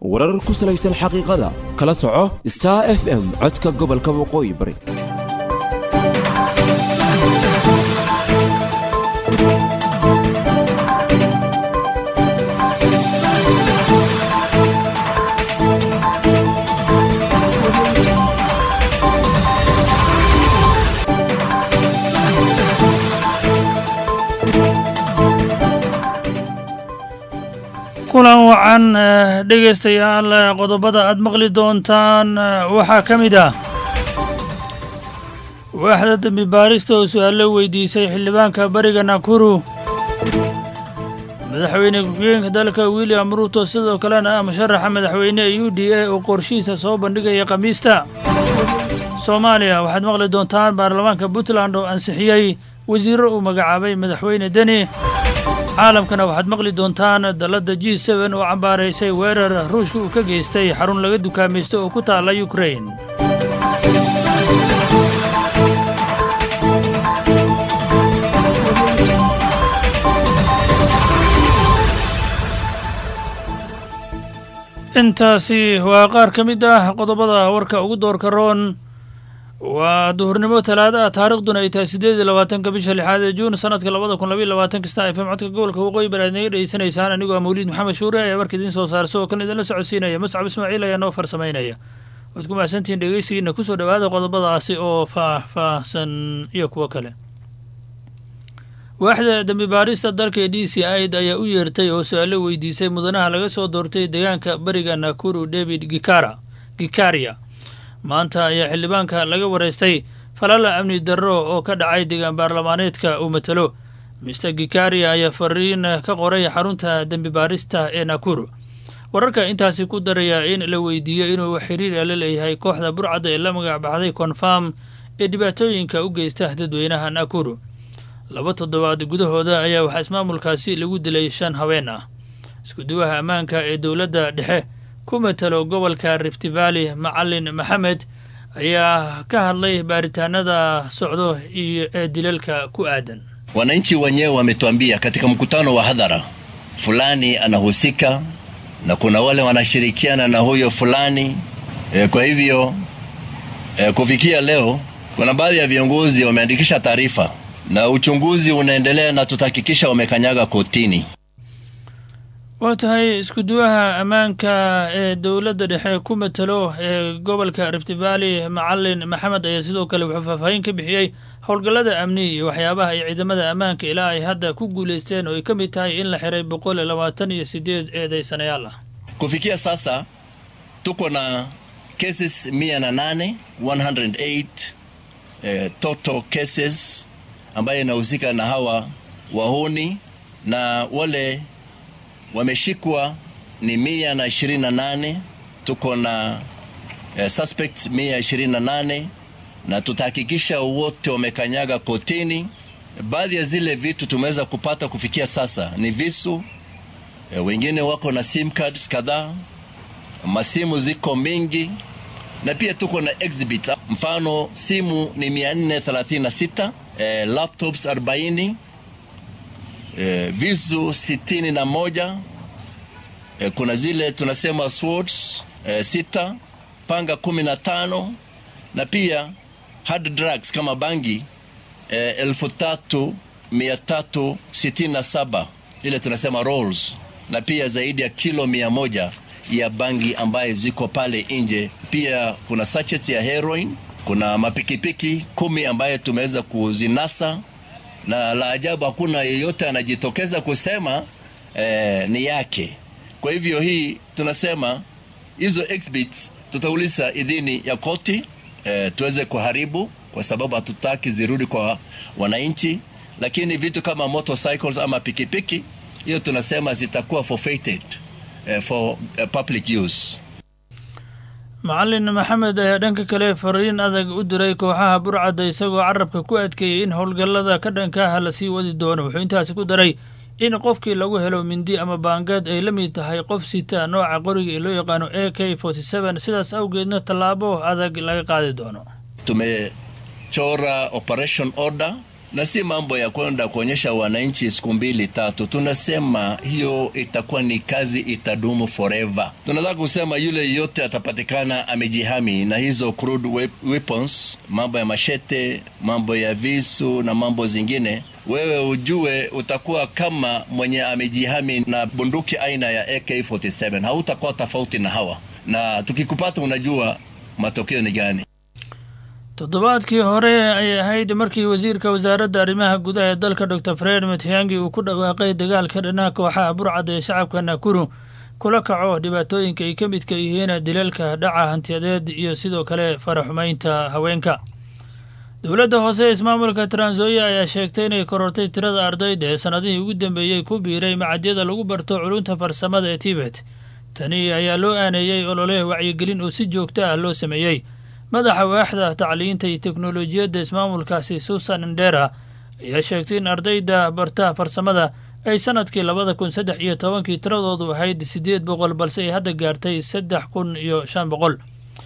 warar ku salaysan xaqiiqada kala soco star f m codka gobolka waqooyi bari kulan wacan dhegaystayaal qodobada aad maqli doontaan waxaa ka mid ah waaxda dembi baarista oo su-aalo weydiisay xildhibaanka bariga nakuru madaxweyne ku-xigeenka dalka william ruuto sidoo kalena ah musharaxa madaxweyne u d a oo qorshihiisa soo bandhigaya khamiista soomaaliya waxaad maqli doontaan baarlamaanka puntland oo ansixiyey wasiirro uu magacaabay madaxweyne deni caalamkana waxaad maqli doontaan dalladda g seben oo cambaaraysay weerar ruushka uu ka geystay xarun laga dukaamaysto oo ku taalla yukrain intaasi waa qaar ka mid ah qodobada warka ugu doorka roon waa duhurnimo talaada ah taariikhduna ay tahay siddeed iyo labaatanka bisha lixaad ee juun sanadka labada kun labaiy labaatanka star f m codka gobolka waqooyi bari aad naga dhegeysanaysaan anigoo ah mawliid maxamed shuure ayaa warka idiin soo saarsa oo kan idinla socodsiinaya mascab ismaaciil ayaa noo farsamaynaya waad ku mahadsantihiin dhegeysigiina kusoo dhowaada qodobadaasi oo faah-faahsan iyo kuwo kale waaxda dembi baarista dalka d c id ayaa u yeertay oo su-aalo weydiisay mudanaha laga soo doortay deegaanka bariga nakuru david gikara gikaria maanta ayaa xildhibaanka laga waraystay falala amni darro oo ka dhacay deegaan baarlamaaneedka uu matalo mister gikaria ayaa fariin ka qoray xarunta dembi baarista ee nakuru wararka intaasi ku daraya in la weydiiyo inuu xiriir la leeyahay kooxda burcadda ee la magac baxday konfarm ee dhibaatooyinka u geysta dadweynaha nakuru laba toddobaad gudahooda ayaa waxaa ismaamulkaasi lagu dilay shan haween ah iskuduwaha ammaanka ee dowladda dhexe ku matalo gobolka rift valley macalin maxamed ayaa ka hadlay baaritaanada socdo iyo ee dilalka ku aadan wananchi wenyewe wametuambia katika mkutano wa hadhara fulani anahusika na kuna wale wanashirikiana na huyo fulani e, kwa hivyo e, kufikia leo kuna baadhi ya viongozi wameandikisha taarifa na uchunguzi unaendelea na tutahakikisha wamekanyaga kotini waa tahay iskuduwaha ammaanka ee dowladda dhexe ku matalo ee gobolka rift valley macalin maxamed ayaa sidoo kale wuxuu faahfaahin ka bixiyey howlgallada amni iyo waxyaabaha ay ciidamada ammaanka ilaa ay hadda ku guulaysteen oo ay ka mid tahay in la xiray boqol iyo labaatan iyo sideed eedeysanayaal ah kufikia sasa tuko na cases mia na nane 108 eh, total cases ambayo inahusika na hawa wahuni na wale wameshikwa ni mia na ishirini na nane tuko na eh, suspects mia ishirini na nane na tutahakikisha wote wamekanyaga kotini. Baadhi ya zile vitu tumeweza kupata kufikia sasa ni visu eh, wengine wako na sim cards kadhaa, masimu ziko mingi na pia tuko na exhibits. Mfano simu ni 436 eh, laptops 40 eh, visu sitini na moja eh, kuna zile tunasema swords eh, sita panga kumi na tano na pia hard drugs kama bangi eh, elfu tatu mia tatu sitini na saba ile tunasema rolls na pia zaidi ya kilo mia moja ya bangi ambaye ziko pale nje. Pia kuna sachets ya heroin, kuna mapikipiki kumi ambaye tumeweza kuzinasa na la ajabu hakuna yeyote anajitokeza kusema eh, ni yake. Kwa hivyo hii tunasema hizo exhibits tutauliza idhini ya koti eh, tuweze kuharibu, kwa sababu hatutaki zirudi kwa wananchi, lakini vitu kama motorcycles ama pikipiki, hiyo tunasema zitakuwa forfeited eh, for eh, public use. macalin maxamed ayaa dhanka kale fariin adag u diray kooxaha burcadda isagoo carabka ku adkeeyey in howlgallada ka dhanka ah lasii wadi doono wuxuu intaasi ku daray in qofkii lagu helo mindi ama baangad ay la mid tahay qof sita nooca qoriga ee loo yaqaano a k sidaas awgeedna tallaabo adag laga qaadi doono Tumechora operation order na si mambo ya kwenda kuonyesha wananchi siku mbili tatu. Tunasema hiyo itakuwa ni kazi itadumu forever. Tunataka kusema yule yote atapatikana amejihami na hizo crude weapons, mambo ya mashete, mambo ya visu na mambo zingine, wewe ujue utakuwa kama mwenye amejihami na bunduki aina ya AK47. Hautakuwa tofauti na hawa, na tukikupata unajua matokeo ni gani. toddobaadkii hore ayay ahayd markii wasiirka wasaaradda arrimaha gudaha ee dalka dor fred matihangi uu ku dhawaaqay dagaalka dhanaha kooxaha burcad ee shacabka nakuru kula kaco dhibaatooyinka ay ka midka yihiin dilalka dhaca hantiyadeed iyo sidoo kale faraxumaynta haweenka dowladda hoose ee ismaamulka transoya ayaa sheegtay inay korortay tirada ardayda ee sannadihii ugu dambeeyey ku biiray macadyada lagu barto culunta farsamada ee tibet tani ayaa loo aaneeyey olole wacyigelin oo si joogto ah loo sameeyey madaxa waaxda tacliinta iyo teknolojiyadda ismaamulkaasi susan ndera ayaa sheegtay in ardayda barta farsamada ay sanadkii labada kun saddex iyo tobankii tiradoodu ahayd siddeed boqol balse ay hadda gaartay saddex kun iyo shan boqol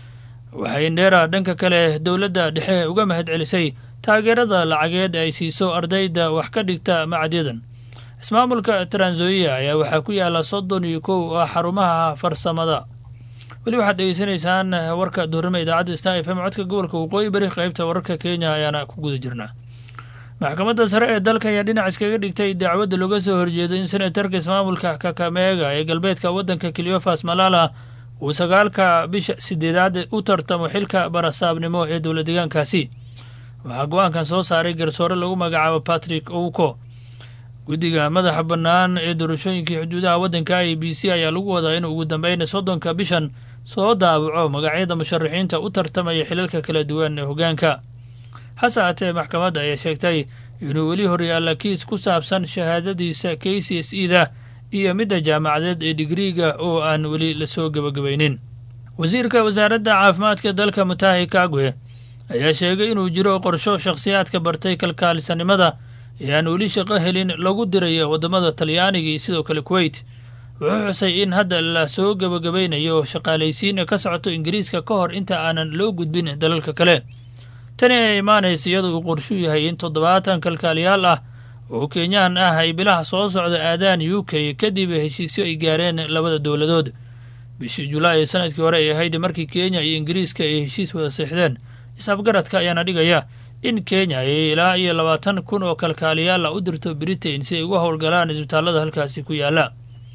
waxay ndera dhanka kale dowladda dhexe uga mahad celisay taageerada lacageed ay siiso ardayda wax ka dhigta macadyadan ismaamulka transoia ayaa waxaa ku yaala soddon iyo kow oo xarumaha farsamada weli waxaad degeysanaysaan warka duurnimo idaacadda star f m codka gobolka waqooyi bari qaybta wararka kenya ayaana ku guda jirnaa maxkamadda sare ee dalka ayaa dhinac iskaga dhigtay dacwadda looga soo horjeedo in senatarka ismaamulka kakameega ee galbeedka waddanka cleofas malala uu sagaalka bisha sideedaad u tartamo xilka barasaabnimo ee dowla deegaankaasi waxaa go-aankan soo saaray garsoore lagu magacaabo patrick ouko guddiga madaxa bannaan ee doorashooyinkii xuduudaha waddanka i b c ayaa lagu wadaa inuu ugu dambeyn soddonka bishan soo daabaco magacyada musharaxiinta u tartamaya xilalka kala duwan ee hoggaanka hase haatee maxkamadda ayaa sheegtay inuu weli horyaalla kiis ku saabsan shahaadadiisa k c s e da iyo midda jaamacadeed ee digriiga oo aan weli lasoo gebagabaynin wasiirka wasaaradda caafimaadka dalka mutahi kagwe ayaa sheegay inuu jiro qorsho shakhsiyaadka bartay kalkaalisanimada ee aan weli shaqo helin lagu dirayo waddamada talyaaniga iyo sidoo kale kuweyt wuxuu xusay in hadda la soo gebagabaynayo shaqaalaysiin ka socoto ingiriiska ka hor inta aanan loo gudbin dalalka kale tani ay imaanaysa iyadoo uu qorshuu yahay in toddobaatan kalkaaliyaal ah oo kenyaan ah ay bilaha soo socda aadaan u k kadib heshiisyo ay gaareen labada dowladood bishii julaay ee sanadkii hore ay ahayd markii kenya iyo ingiriiska ay heshiis wada seexdeen is-afgaradka ayaana dhigaya in kenya ay ilaa iyo labaatan kun oo kalkaaliyaala u dirto britain si ay uga howlgalaan isbitaallada halkaasi ku yaalla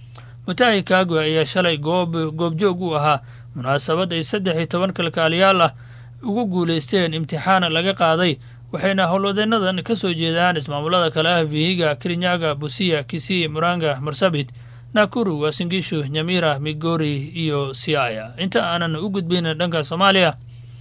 mutahi kagwe ayaa shalay goob goobjoog u ahaa munaasabad ay saddex iyo toban kalkaaliyaal ah ugu guulaysteen imtixaan laga qaaday waxayna howlwadeennadan ka soo jeedaan ismaamulada kale ah vihiga kirinyaga busiya kisii muranga marsabit nakuru wasingishu nyamira migori iyo siaya inta aanan u gudbin dhanka soomaaliya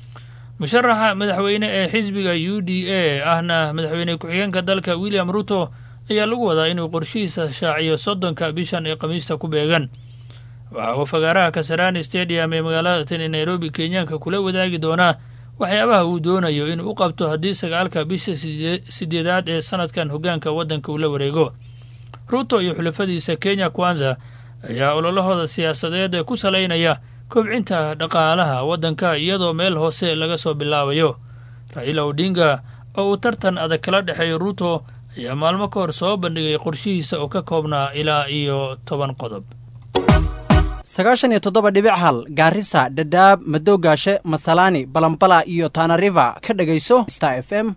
musharaxa madaxweyne ee xisbiga u d a ahna madaxweyne ku-xigeenka dalka william ruto ayaa lagu wadaa inuu qorshihiisa shaaciyo soddonka bishan ee khamiista ku beegan waxa uu fagaaraha kasarani stadium ee magaalada tani nairobi kenyaanka kula wadaagi doonaa waxyaabaha uu doonayo inuu u qabto haddii sagaalka bisha sideedaad ee sanadkan hoggaanka waddanka uu la wareego ruto iyo xulafadiisa kenya kwanza ayaa ololahooda siyaasadeed ku salaynaya kobcinta dhaqaalaha waddanka iyadoo meel hoose laga soo bilaabayo raila odinga oo uu tartan adag kala dhexeeyo ruto ayaa maalmo ka hor soo bandhigay qorshihiisa oo ka koobnaa ilaa iyo toban qodob sagaashan iyo toddoba dhibic hal gaarisa dhadhaab madoogaashe masalaani balambala iyo tanariva ka dhegayso star f m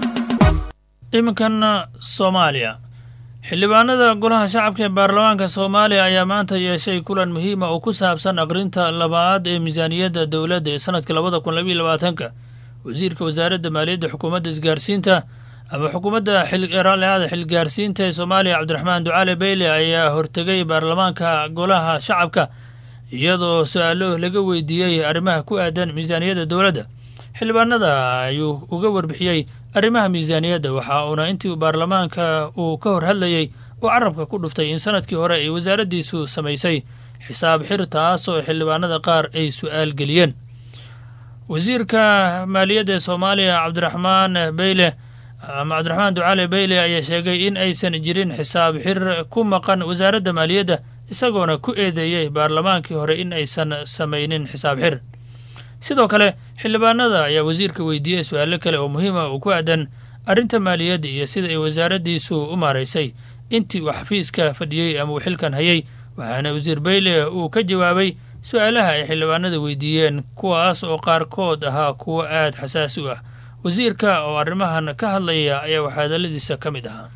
iminkan soomaaliya xildhibaanada golaha shacabka ee baarlamaanka soomaaliya ayaa maanta yeeshay kulan muhiima oo ku saabsan aqrinta labaad ee miisaaniyadda dowladda ee sanadka labada kun labayo labaatanka wasiirka wasaaradda maaliyadda xukuumadda isgaarsiinta ama xukuumadda xilraaliada xilgaarsiinta ee soomaaliya cabdiraxmaan ducaale beyle ayaa hortegay baarlamaanka golaha shacabka iyadoo su-aalo laga weydiiyey arrimaha ku aadan miisaaniyadda dowladda xildhibaanada ayuu uga warbixiyey arrimaha miisaaniyadda waxa uuna intii baarlamaanka uu ka hor hadlayey uu carabka ku dhuftay in sanadkii hore ay wasaaraddiisu samaysay xisaab xir taas oo xildhibaanada qaar ay su-aal geliyeen wasiirka maaliyadda ee soomaaliya cabdiraxmaan beyle ama cabdiraxmaan ducaale beyle ayaa sheegay in aysan jirin xisaab xir ku maqan wasaaradda maaliyadda isagoona ku eedeeyey baarlamaankii hore in aysan samaynin xisaab xir sidoo kale xildhibaanada ayaa wasiirka weydiiyey su-aalo kale oo muhiima oo ku aadan arrinta maaliyadda iyo sida ay wasaaraddiisu u maaraysay intii uu xafiiska fadhiyey ama uu xilkan hayay waxaana wasiir bayle uu ka jawaabay su-aalaha ay xildhibaanada weydiiyeen kuwaas oo qaarkood ahaa kuwo aad xasaasi u ah wasiirka oo arrimahan ka hadlaya ayaa waxaa hadalladiisa ka mid ahaa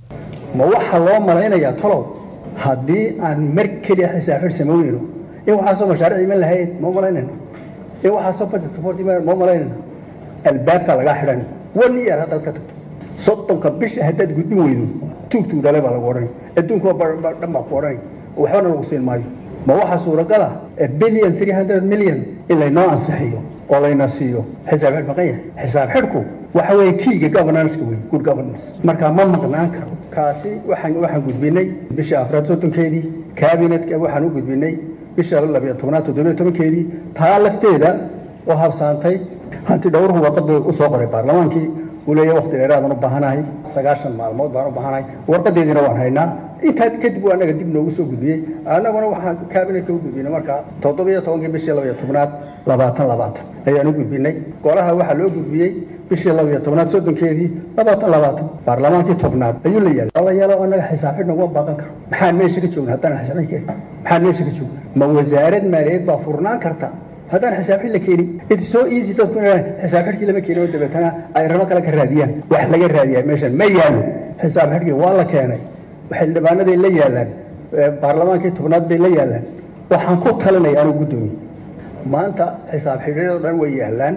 ma waxaa loo malaynayaa tolow haddii aan mar keliya xisaafir samaynayno in waxaasoo mashaariic iman lahayd ma malaynayno in waxaasoo budget support iman ma malaynayno albaabkaa lagaa xidhan one year haddaad ka tagto soddonka bisha haddaad gudbin weydo tuugtuu dhalay baa lagu odhanay adduunkuwa dhan baa ku odhanay waxbana lagu siin maayo ma waxaa suuragal ah billion three hundred million in laynoo ansixiyo oo layna siiyo xisaab xidh maqan yahay xisaab xidhku waxa weeye kiiga governance-ka wey good governance marka ma maqnaan karo kaasi waxaan waxaan gudbinay bisha afraad soddonkeedii cabinetka waxaan u gudbinay bisha labiyo tobnaad toddobiyo tobankeedii taa lafteeda oo habsaantay hanti dhowruhu warqad bay u soo qoray baarlamaankii uu leeyahay waqti dheeraadaan u baahanahay sagaashan maalmood baan u baahanahay warqadeediina waan haynaa intaa kadib waa anaga dib noogu soo gudbiyey annaguna waxaan kaabinetka u gudbinay markaa toddobiyo tobankii bishii labiyo tobnaad labaatan labaatan ayaan u gudbinay golaha waxaa loo gudbiyey bishii labiyo tobnaad soddonkeedii labaatan labaatan baarlamaankii tobnaad ayuu la yaala la yaalo annaga xisaab xidh naguma baaqan karo maxaan meesha ka joogna haddaan xisaab xidh keenin maxaan meesha ka joogna ma wasaarad maaliyadeed baa furnaan karta haddaan xisaab xidh la keenin it's so easy dadku inay xisaab xidhkii lama keenin oo dabeetana ay ramo kale ka raadiyaan wax laga raadiyaa meeshan ma yaalo xisaab xidhkii waa la keenay xildhibaanaday la yaalaan baarlamaankii tobnaad bay la yaalaan waxaan ku talinaya anuu guddoomiye maanta xisaab xidhyadoo dhan way yaalaan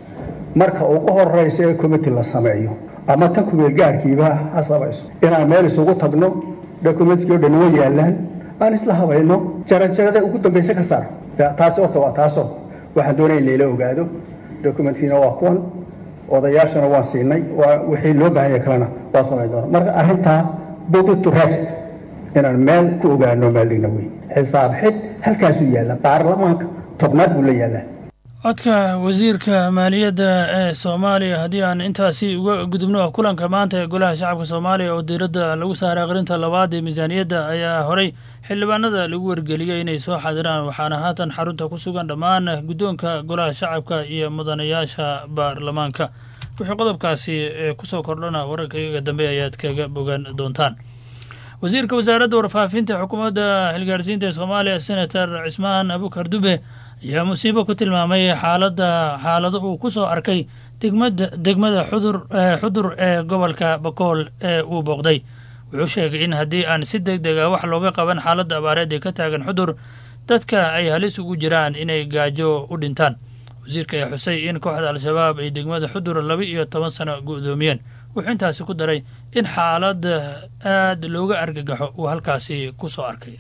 marka ugu horeysa ee committee la sameeyo ama tan kumeel gaarhkiiba ha samayso inaan meel isugu tagno documentskii o dhan way yaalaan aan isla habayno jarajarada ugu dambaysa ka saar taasi horta waa taasoo waxaan doonaya in layla ogaado documentkiina waa kuwan odayaashana waan siinay waa wixii loo baahanya kalena waa samayn doona marka arrintaa body to rest inaan meel ku ogaano meeldhigna wey xisaab xidh halkaasuu yaalla baarlamaanka tobnaad buu la yaallaa codka wasiirka maaliyadda ee soomaaliya haddii aan intaasi uga gudubno kulanka maanta ee golaha shacabka soomaaliya oo diiradda lagu saaray aqrinta labaad ee miisaaniyadda ayaa horey xildhibaanada lagu wargeliyey inay soo xadiraan waxaana haatan xarunta ku sugan dhammaan guddoonka golaha shacabka iyo mudanayaasha baarlamaanka wixii qodobkaasi ee kusoo kordhana wararka iyaga dambe ayaad kaga bogan doontaan wasiirka wasaaradda warfaafinta xukuumadda xilgaarsiinta ee soomaaliya senator cismaan abukar dube ayaa musiibo ku tilmaamay xaaladda xaalado uu ku soo arkay degmada degmada xudur xudur ee gobolka bakool ee uu booqday wuxuu sheegay in haddii aan si deg deg a wax looga qaban xaaladda abaareed ee ka taagan xudur dadka ay halis ugu jiraan inay gaajo u dhintaan wasiirka ayaa xusay in kooxda al-shabaab ay degmada xudur laba iyo toban sano gu'doomiyeen wuxuu intaasi ku daray in xaaladda aad looga argagaxo uu halkaasi ku soo arkay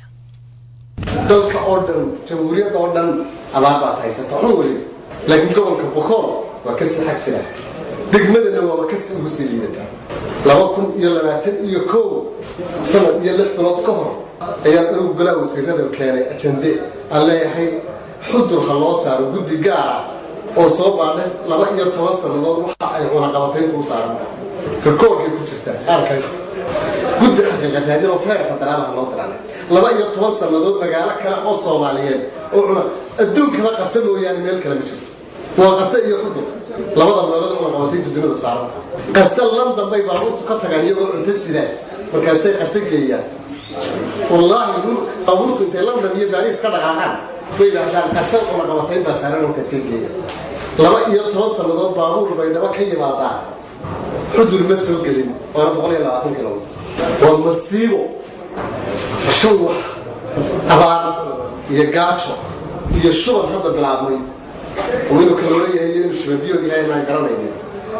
dalka oo dhan jamhuuriyadda oo dhan abaar baad haysata xun weli laakiin gobolka bokool waa ka sii xag jira degmadana waaba ka sii ugu sii liidataa laba kun iyo labaatan iyo kow sanad iyo lix bilood ka hor ayaan anigu golaa wasiirada keenay ajande aan leeyahay xudur ha loo saaro guddi gaara oo soo baadhay laba iyo toban sannadood waxa ay cunaqabatayntu u saaran rikoorkay ku jirtaa qaarkan guddi xaqiiqataadin oo feer federaal ha loo diranay laba iyo toban sannadood magaalo kale oo soomaaliyeed oo cuna adduunkaba qase mooyaane meel kale ma jirto waa qase iyo xudur labada meelood cunaqabatayntu dunida saaran qase landan bay baabuurtu ka tagaan iyagoo cunto sidaan markaasay qase geeyaan wallaahi baabuurtu intay london iyo baariis ka dhaqaaqaan way yidhaahdaan qase cunaqabatayn baa saaran markaasay geeyaan laba iyo toban sannadood baabuur bay dhaba ka yimaadaan xudur ma soo gelin waana boqol iyo labaatan kilomitr waa masiibo shan wax abaar iyo gaajo iyo shuban hadda bilaabmay oo inuu kala walayahay iyo inuu shubanbiyood yahay inaan garanaynin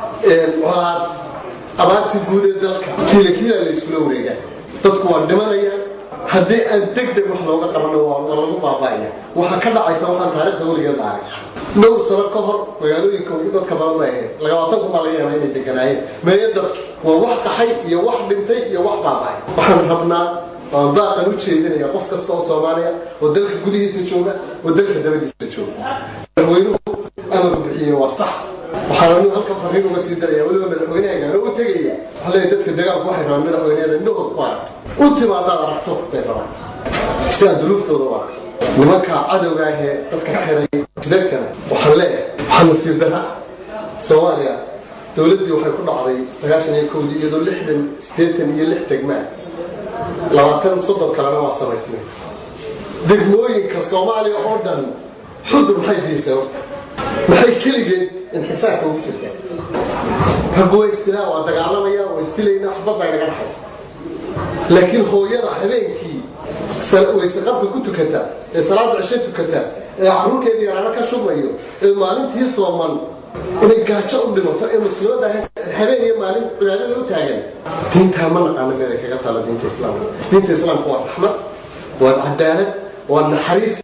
waxaa abaartii guud ee dalka kiilakiila la iskula wareegaa dadku waa dhimanayaan haddii aan deg deg wax looga qabano waa lagu baaba'aya waxaa ka dhacaysa waxaan taarikhda weligeed la arag dhowr sano ka hor magaalooyinka ugu dadka badan bay ahayd labaatan kun baa laga yaabaa inay deganaayeen meeyo dadka waa wax qaxay iyo wax dhintay iyo wax baaba'ay waxaan rabnaa waan baaqan u jeedinaya qof kasta oo soomaaliya oo dalka gudihiisa jooga oo dalka dabadiisa jooga madaxweynuhu amar bixiye waa sax waxaan anigu halkan fariin uga sii daraya weliba madaxweynaha gaaro u tegaya waxaa leeyahay dadka dagaalku waxay rabaan madaxweyneeda indhahooda ku aragto u timaadaad aragto bay rabaan si aad duruuftooda u aragto nimanka cadowga ahee dadka ka xiray jidadkana waxaan leeyahay waxaa nasiib dara soomaaliya dowladdii waxay ku dhacday sagaashan iyo kowdii iyadoo lixdan siddeetan iyo lix degmaa labaatan soddon kalena waa samaysnay degmooyinka soomaaliya oo dhan xudur maxay biyeysaa horta maxay keligeed inxisaarka ugu jirtaa raggu waa istilaa waa dagaalamaya waa istilaynaa waxba baa inaga dhaxaysa laakiin hooyada habeenkii wayse qabka ku tukataa ee salaada cisho tukataa ee caruurkeedii yaraano ka shubmayo ee maalintii sooman inay gaajo u dhimato ee muslimadda habeen iyo maalin cibaadada u taagan diintaa ma naqaano meel ay kaga taalo diinta islaamka diinta islaamka waa raxmad waa cadaalad waa naxariis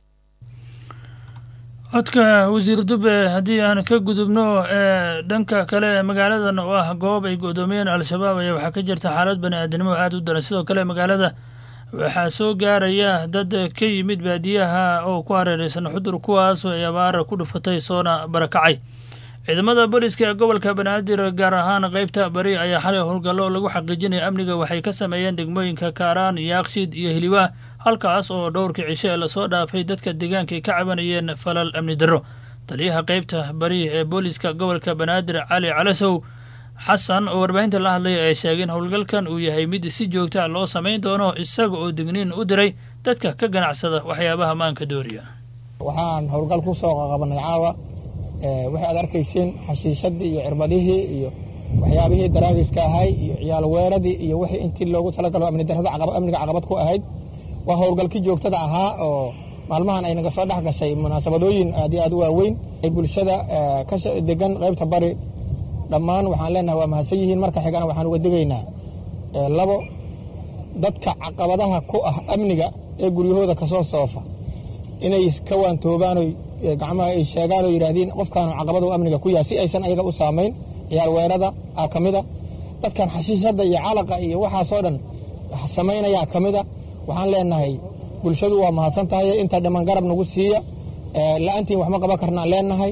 codka wasiir dube haddii aan ka gudubno ee dhanka kale magaaladan oo ah goob ay go-doomiyeen al-shabaab ayaa waxaa ka jirta xaalad bani aadamnimo aada u daran sidoo kale magaalada waxaa soo gaaraya dad ka yimid baadiyaha oo ku hareereysan xudur kuwaasoo ay abaara ku dhufatay soona barakacay ciidamada booliska ee gobolka banaadir gaar ahaan qeybta bari ayaa xalay howlgallo lagu xaqiijinaya amniga waxay ka sameeyeen degmooyinka kaaraan yaaqshiid iyo hiliwaa halkaas oo dhowrkii cisho ee lasoo dhaafay dadka deegaanka ay ka cabanayeen falal amni darro taliyaha qeybta bari ee booliska gobolka banaadir cali calasow xasan oo warbaahinta la hadlaya ay sheegeen howlgalkan uu yahay mid si joogta loo samayn doono isaga oo digniin u diray dadka ka ganacsada waxyaabaha maanka dooriya waxaan howlgal ku soo qaqabanay caawa waxay aad arkayseen xashiishadii iyo cirbadihii iyo waxyaabihii daraagiska ahay iyo ciyaal weeradii iyo wixii intii loogu talagalo amni darrada amniga caqabad ku ahayd waa howlgalkii joogtada ahaa oo maalmahan ay naga soo dhex gashay munaasabadooyin aad iyo aad u waaweyn ay bulshada ka degan qaybta bari dhammaan waxaan leenahay waa mahadsan yihiin marka xigana waxaan uga digaynaa labo dadka caqabadaha ku ah amniga ee guryahooda kasoo soofa inay iska waantoobaano gacmaha ay sheegaan oo yidhaahdeen qofkaanu caqabadu amniga ku yahay si aysan ayaga u saamayn ciyaal weerada aa ka mida dadkan xashiishadda iyo calaqa iyo waxaasoo dhan samaynayaa ka mida waxaan leenahay bulshadu waa mahadsan tahay inta dhiman garab nagu siiya la-aantiin waxma qaban karnaan leenahay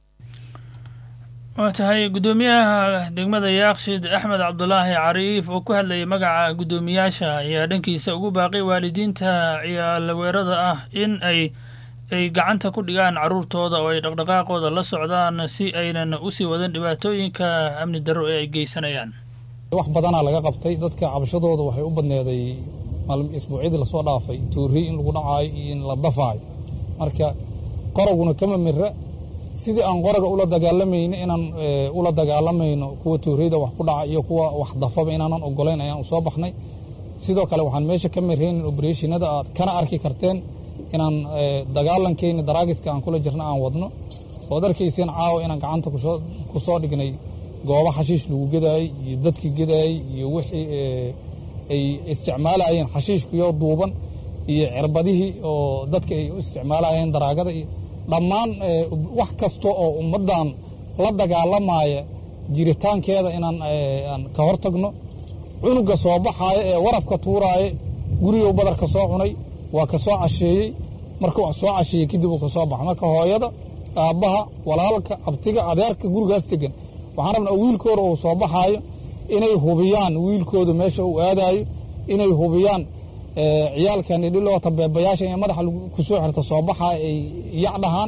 waa tahay guddoomiyaha degmada yaaqshid axmed cabdulaahi cariif oo ku hadlayay magaca guddoomiyaasha ayaa dhankiisa ugu baaqay waalidiinta ciyaalaweerada ah in ay ay gacanta ku dhigaan caruurtooda oo ay dhaqdhaqaaqooda la socdaan si aynan usii wadan dhibaatooyinka amni darro ee ay geysanayaan wax badanaa laga qabtay dadka cabashadooda waxay u badneeday isbuucyadii lasoo dhaafay tuuri in lagu dhacaayo iyo in la dafaayo marka qoraguna kama mira sidii aan qoraga ula dagaalamayno inaan ula dagaalamayno kuwa tuuriyada wax ku dhaca iyo kuwa wax dafaba inaanan ogolayn ayaan u soo baxnay sidoo kale waxaan meesha ka miraynin obereshinada aad kana arki karteen inaan dagaalankeeni daraagiska aan kula jirna aan wadno ood arkayseen caawa inaan gacanta ku soo dhignay goobo xashiish lagu gedaayey iyo dadki gedaayey iyo wixii ay isticmaalayeen xashiishkuyo duuban iyo cirbadihii oo dadka ay u isticmaalayeen daraagada iyo dhammaan wax kasta oo ummaddan la dagaalamaya jiritaankeeda inaan aan ka hor tagno cunuga soo baxaaya ee warafka tuuraaya gurigow badarka soo cunay waa ka soo casheeyey markuu soo casheeyey kadib uu ka soo baxa marka hooyada aabbaha walaalka abtiga adeerka gurigaas degan waxaan rabnaa wiilkooda uu soo baxaayo inay hubiyaan wiilkooda meesha uu aadaayo inay hubiyaan ciyaalkan idhiloota beebayaasha in madaxa ku soo xirto soo baxa ay yac dhahaan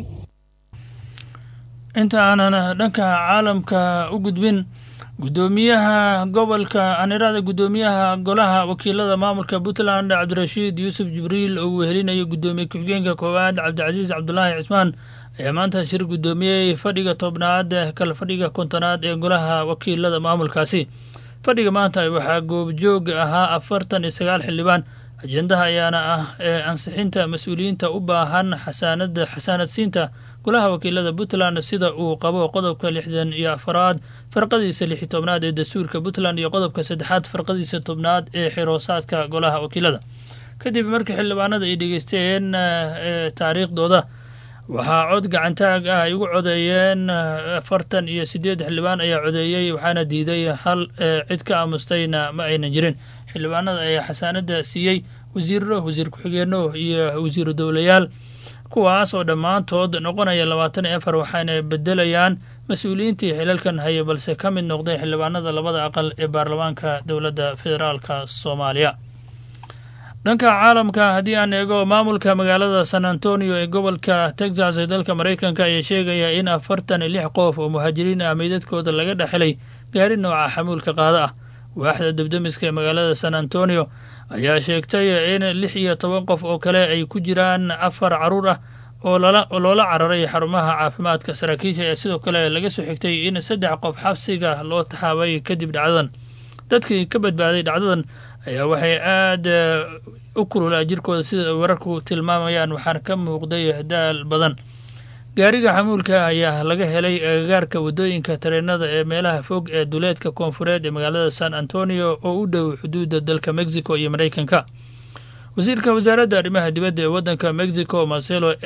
inta aanan dhanka caalamka u gudbin guddoomiyaha gobolka anirada guddoomiyaha golaha wakiilada maamulka puntland cabdirashiid yuusuf jibriil oo uu wehelinayo guddoomiye ku-xigeenka koowaad cabdicasiis cabdulaahi cismaan ayaa maanta shir guddoomiyey fadhiga tobnaad kala fadhiga kontonaad ee golaha wakiilada maamulkaasi fadhiga maanta waxaa goobjoog ahaa afartan iyo sagaal xildhibaan ajendaha ayaana ah ee ansixinta mas-uuliyiinta u baahan xasaanada xasaanadsiinta golaha wakiilada puntland sida uu qabo qodobka lixdan iyo afaraad farqadiisa lixi tobnaad ee dastuurka puntland iyo qodobka saddexaad farqadiisa tobnaad ee xiroosaadka golaha wakiilada kadib markii xildhibaanada ay dhegeysteen taariikhdooda waxaa cod gacantaag ah ay ugu codeeyeen afartan iyo sideed xildhibaan ayaa codeeyey waxaana diiday hal cid ka aamustayna ma aynan jirin xildhibaanada ayaa xasaanada siiyey wasiiro wasiir ku-xigeenno iyo wasiiru dowlayaal kuwaas oo dhammaantood noqonaya labaatan iyo afar waxaana bedelayaan mas-uuliyiintii xilalkan haya balse ka mid noqday xildhibaanada labada aqal ee baarlamaanka dowladda federaalka soomaaliya dhanka caalamka haddii aan eego maamulka magaalada san antonio ee gobolka texas ee dalka maraykanka ayaa sheegaya in afartan iyo lix qof oo muhaajiriin ah meydadkooda laga dhexelay gaari nooca xamuulka qaada ah waaxda debdemiska ee magaalada san antonio ayaa sheegtay in lix iyo toban qof oo kale ay ku jiraan afar caruur ah oo loola cararay xarumaha caafimaadka saraakiisha ayaa sidoo kale laga soo xigtay in saddex qof xabsiga loo taxaabay kadib dhacdadan dadkii ka badbaaday dhacdadan ayaa waxay aada u kululaa jirkooda sida wararku tilmaamayaan waxaana ka muuqday daal badan gaariga xamuulka ayaa laga helay agagaarka waddooyinka tareenada ee meelaha fog ee duleedka koonfureed ee magaalada san antonio oo u dhow xuduudda dalka mexico iyo maraykanka wasiirka wasaaradda arrimaha dibadda ee waddanka mexico marcelo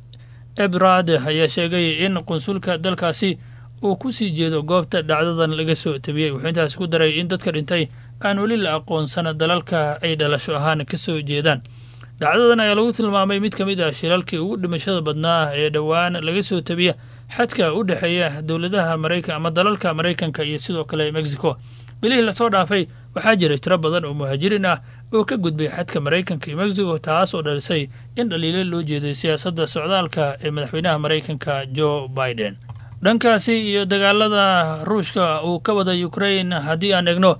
ebrad ayaa sheegay in qunsulka dalkaasi uu ku sii jeedo goobta dhacdadan laga soo tabiyey wuxuu intaasi ku daray in dadka dhintay aan weli la aqoonsana dalalka ay dhalasho ahaan ka soo jeedaan dhacdadan ayaa lagu tilmaamay mid ka mid ah shilalkii ugu dhimashada badnaa ee dhowaan laga soo tabiya xadka u dhexeeya dowladaha maraykan ama dalalka maraykanka iyo sidoo kale mexico bilihii lasoo dhaafay waxaa jiray tiro badan oo muhaajiriin ah oo ka gudbay xadka maraykanka iyo mexico taas oo dhalisay in dhaliilo loo jeeday siyaasadda socdaalka ee madaxweynaha maraykanka joe biden dhankaasi iyo dagaalada ruushka uu ka wada ukrain haddii aan egno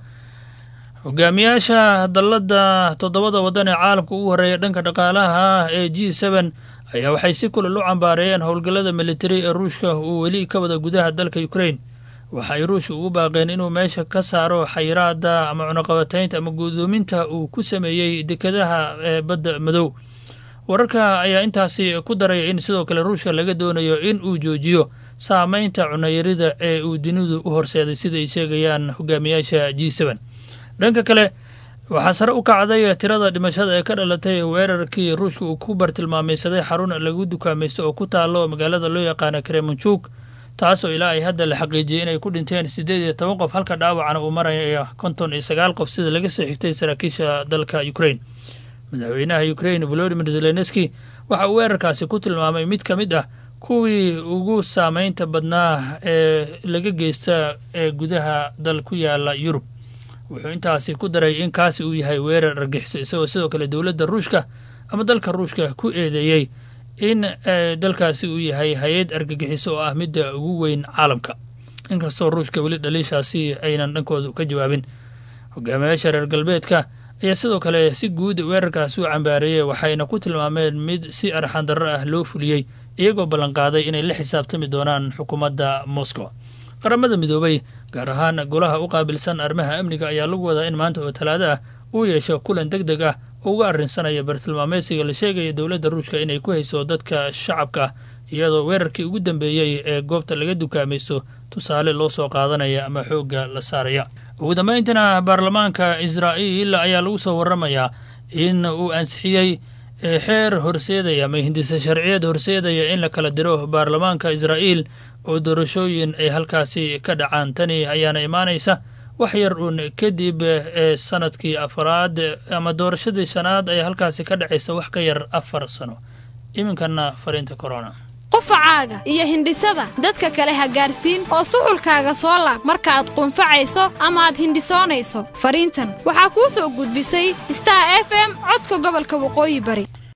hogaamiyaasha dalladda toddobada waddan ee caalamka ugu horreeya dhanka dhaqaalaha ee g seben ayaa waxay si kulal u cambaareeyeen howlgallada militari ee ruushka uu weli ka wada gudaha dalka ukrain waxa ay ruushka ugu baaqeen inuu meesha ka saaro xayiraada ama cunaqabataynta ama guddoominta uu ku sameeyey dekadaha ee badda madow wararka ayaa intaasi ku daraya in sidoo kale ruushka laga doonayo in uu joojiyo saameynta cunayarida ee uu dunidu u horseeday sida ay sheegayaan hogaamiyaasha g seben dhanka kale waxaa sare u kacday tirada dhimashada ee ka dhalatay weerarkii ruushka uu ku bartilmaamaysaday xarun lagu dukaamaysto oo ku taalo magaalada loo yaqaana kremonjuk taasoo ilaa ay hadda la xaqiijiyey inay ku dhinteen siddeed iyo toban qof halka dhaawacana uu maraya konton iyo sagaal qof sida laga soo xigtay saraakiisha dalka ukrain madaxweynaha ukrain volodimir zelenski waxa uu weerarkaasi ku tilmaamay mid ka mid ah kuwii ugu saameynta badnaa ee laga geysta ee gudaha dal ku yaala yurub wuxuu intaasi ku daray in kaasi uu yahay weerar argixiso isagoo sidoo kale dowladda ruushka ama dalka ruushka ku eedeeyey in dalkaasi uu yahay hay-ad argagixiso oo ah midda ugu weyn caalamka inkastoo ruushka weli dhaliishaasi aynan dhankooda ka jawaabin hogaamiyaasha reer galbeedka ayaa sidoo kale si guud weerarkaasi u cambaareeyey waxayna ku tilmaameen mid si arxandarro ah loo fuliyey iyagoo ballanqaaday inay la xisaabtami doonaan xukuumadda moscow qaramada midoobay gaar ahaan golaha u qaabilsan arrimaha amniga ayaa lagu wadaa in maanta oo talaado ah uu yeesho kulan deg deg ah oo uga arrinsanaya bartilmaameysiga la sheegaya dowladda ruushka inay ku hayso dadka shacabka ah iyadoo weerarkii ugu dambeeyey ee goobta laga dukaamaysto tusaale loo soo qaadanaya ama xoogga la saaraya ugu dambayntana baarlamaanka israa'iil ayaa lagu soo warramayaa in uu ansixiyey xeer horseedaya ama hindise sharciyeed horseedaya in la kala diro baarlamaanka israa'iil oo doorashooyin ay halkaasi ka dhacaan tani ayaana imaanaysa wax yar uun kadib ee sanadkii afaraad ama doorashadii shanaad ayaa halkaasi ka dhacaysa wax ka yar afar sano iminkana fariinta corona qufacaaga iyo hindhisada dadka kale ha gaarsiin oo suxulkaaga soo laab markaaad qunfacayso ama aad hindhisoonayso fariintan waxaa kuu soo gudbisay star f m codka gobolka waqooyi bari